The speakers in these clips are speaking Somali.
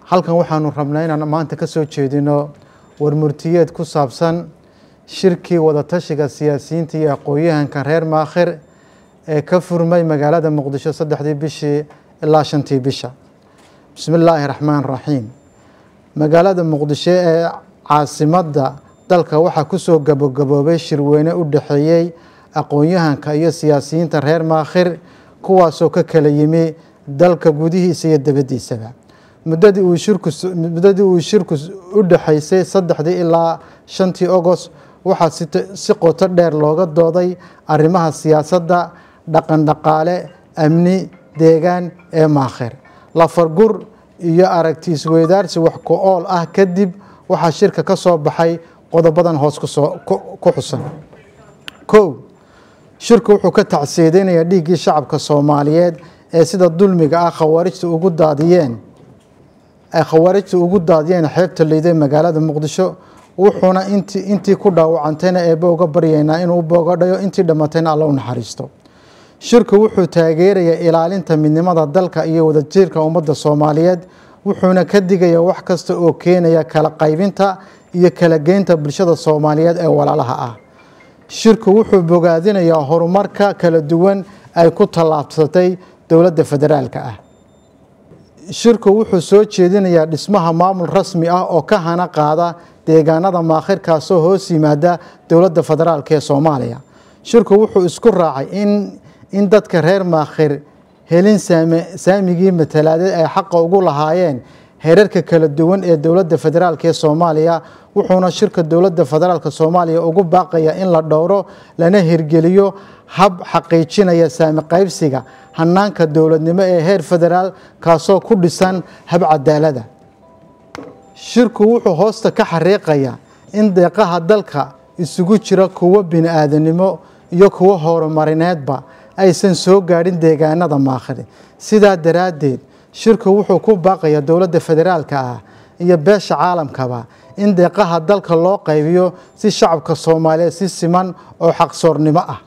halkan waxaanu rabnaa inaan maanta ka soo jeedino warmurtiyeed ku saabsan shirkii wadatashiga siyaasiyiinta iyo aqoon-yahanka reer maakhir ee ka furmay magaalada muqdisho saddexdii bishii ilaa shantii bisha bismi illaahi raxmaan raxiim magaalada muqdisho ee caasimadda dalka waxaa kusoo gabagaboobay shirweyne u dhexeeyey aqoon-yahanka iyo siyaasiyiinta reer maakhir kuwaasoo ka kala yimi dalka gudihiisa iyo dabadiisaba muddadii uu shirku muddadii uu shirku u dhexaysay saddexdii ilaa shantii ogost waxaa si qoto dheer looga dooday arrimaha siyaasadda dhaqan dhaqaale amni deegaan ee maakhir lafargur iyo aragti isweydaarsi wax ku ool ah kadib waxaa shirka ka soo baxay qodobadan hoos kusoo ku xusan kow shirku wuxuu ka tacsiidinayaa dhiiggii shacabka soomaaliyeed ee sida dulmiga ah khawaarijta ugu daadiyeen ay khawaarijta ugu daadiyeen xeebta liiday magaalada muqdisho wuxuuna int intii ku dhaawacantayna eebbe uga baryaynaa inuu boogadhayo intii dhammatayna alla u naxariisto shirku wuxuu taageerayaa ilaalinta midnimada dalka iyo wadajirka ummadda soomaaliyeed wuxuuna ka digayaa wax kasta oo keenaya kala qaybinta iyo kala geynta bulshada soomaaliyeed ee walaalaha ah shirku wuxuu bogaadinayaa horumarka kala duwan ay ku tallaabsatay dowladda federaalka ah shirku wuxuu soo jeedinayaa dhismaha maamul rasmi ah oo ka hana qaada deegaanada maakhirkaasoo hoos yimaada dowladda federaalk ee soomaaliya shirku wuxuu isku raacay in in dadka reer maakhir helin saamigii matalaadeed ay xaqa ugu lahaayeen heerarka kala duwan ee dowladda federaalk ee soomaaliya wuxuuna shirka dowladda federaalk soomaaliya ugu baaqaya in la dhowro lana hirgeliyo hab xaqiijinaya saami qaybsiga hanaanka dowladnimo ee heer federaal kaasoo ku dhisan hab cadaalada shirku wuxuu hoosta ka xariiqaya in deeqaha dalka isugu jira kuwo bini-aadanimo iyo kuwo horumarineedba aysan soo gaadhin deegaanada maakhir sidaa daraaddeed shirku wuxuu ku baaqayaa dowladda federaalka ah iyo beesha caalamkaba in deeqaha dalka loo qaybiyo si shacabka soomaaliyeed si siman oo xaqsoornimo ah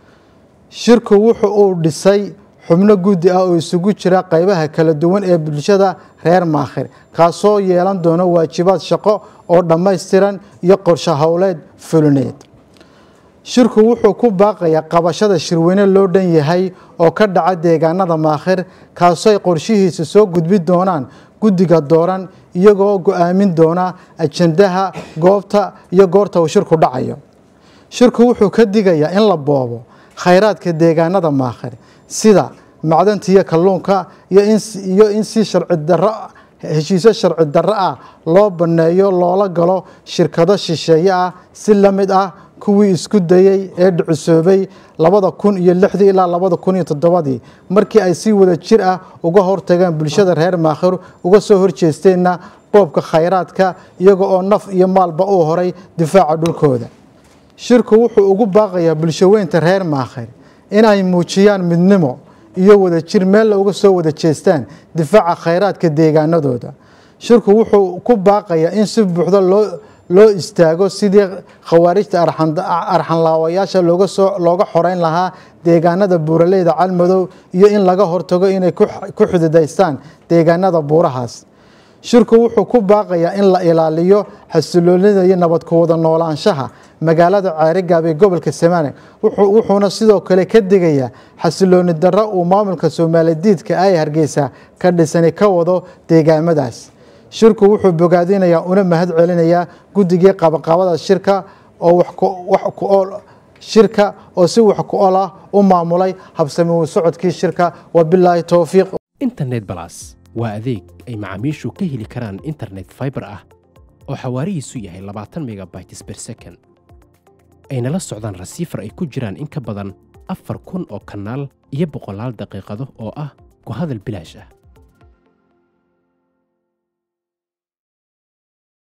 shirku wuxu uu dhisay xubno guddi ah oo isugu jira qaybaha kala duwan ee bulshada reer maakhir kaasoo yeelan doono waajibaad shaqo oo dhammaystiran iyo qorshe howleed fulineed shirku wuxuu ku baaqayaa qabashada shirweyne loo dhan yahay oo ka dhaca deegaanada maakhir kaasooy qorshihiisa soo gudbi doonaan guddiga dooran iyagoo go-aamin doona ajandaha goobta iyo goorta uu shirku dhacayo shirku wuxuu ka digayaa in la boobo khayraadka deegaanada maakhir sida macdanta iyo kalluunka iyo in si sharci daro heshiisyo sharci darro ah loo banneeyo loola galo shirkado shisheeye ah si la mid ah kuwii isku dayey ee dhucusoobay labada kun iyo lixdii ilaa labada kun iyo toddobadii markii ay si wada jir ah uga hortageen bulshada reer maakhir uga soo horjeesteenna qoobka khayraadka iyaga oo naf iyo maalba uu horay difaaca dhulkooda shirku wuxuu ugu baaqayaa bulshaweynta reer maakhir in ay muujiyaan midnimo iyo wadajir meella uga soo wada jeestaan difaaca khayraadka deegaanadooda shirku wuxuu ku baaqayaa in si buuxda loo loo istaago sidii khawaarijta arxanlaawayaasha looga xoreyn lahaa deegaanada buuraleyda calmadow iyo in laga hortago inay ku xididaystaan deegaanada buurahaas shirku wuxuu ku baaqayaa in la ilaaliyo xasiloonida iyo nabad ku wada noolaanshaha magaalada ceerigaab ee gobolka samaane wuxuuna sidoo kale ka digayaa xasilooni darro uu maamulka soomaaliyadiidka ay hargeysa ka dhisani ka wado deegaamadaas shirku wuxuu bogaadinayaa una mahad celinayaa guddigii qabaqabada shirka oo wax ku ool shirka oo si wax ku ol ah u maamulay habsami socodkii shirka wabilaahi towfiiq internet balas waa adeeg ay macaamiishu ka heli karaan internet fiber ah oo xawaarihiisu yahay labaatan megabytes ber second ayna la socdaan rasiifar ay ku jiraan in ka badan afar kun oo kanaal iyo boqolaal daqiiqado oo ah ku hadal bilaash ah